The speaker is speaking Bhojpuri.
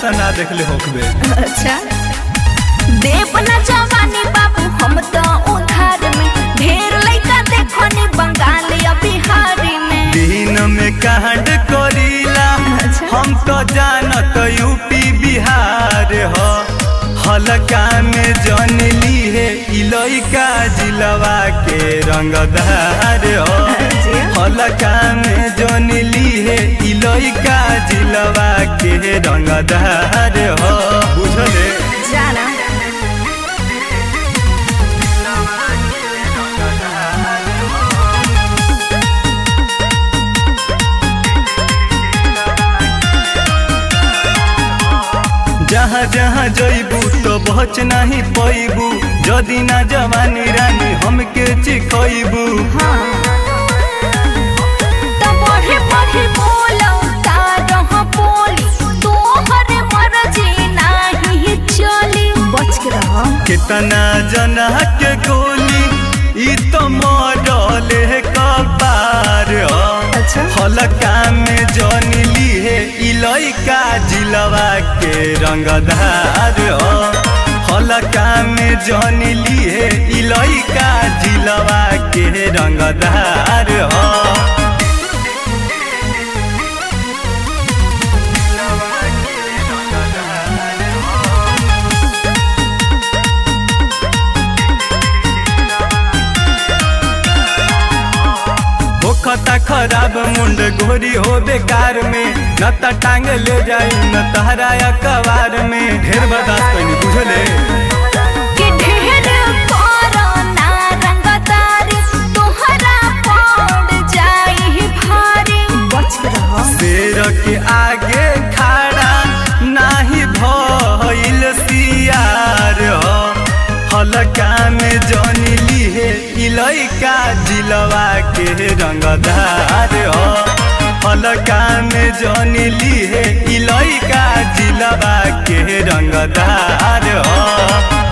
ना देखले होखबे अच्छा देव न जवानी बाबू हम तो उधार में ढेर लइका देखनी बंगाल या बिहारी में दिन में कांड करीला अच्छा। हम तो जानत यूपी बिहार हो हलका में जन ली है इलइका जिलवा के रंगदार हो जी। हलका में जन ली है इलइका जिलवा के रंगदार हो बुझले जाना जहाँ जहाँ जइबू तो बच नहीं पैबू जदि ना जवानी रानी हमके चिखइबू हाँ तो बढ़े बढ़े बोलो तारह बोली तोहर मर्जी नाही चली बच के रहो कितना जना के गोली ई तो मॉडल कपार हो अच्छा हलका में जन ली है इलइका जिलवा के रंगदार हो हलका में जन ली है इलइका जिलवा के रंगदार हो होखता खराब मुंड गोरी हो बेकार में न त टांग ले जाई न तहरा कवार में ढेर बर्दाश्त कैनी बुझले कि ढेर करो ना रंगदारी तोहरा पड़ जाई भारी बच के रहो शेर के आगे खड़ा नाही भइल सियार हो हलका में जन ली है इलइका जिलवा के रंगदार हो हलका में जन ली है इलइका जिलवा के रंगदार हो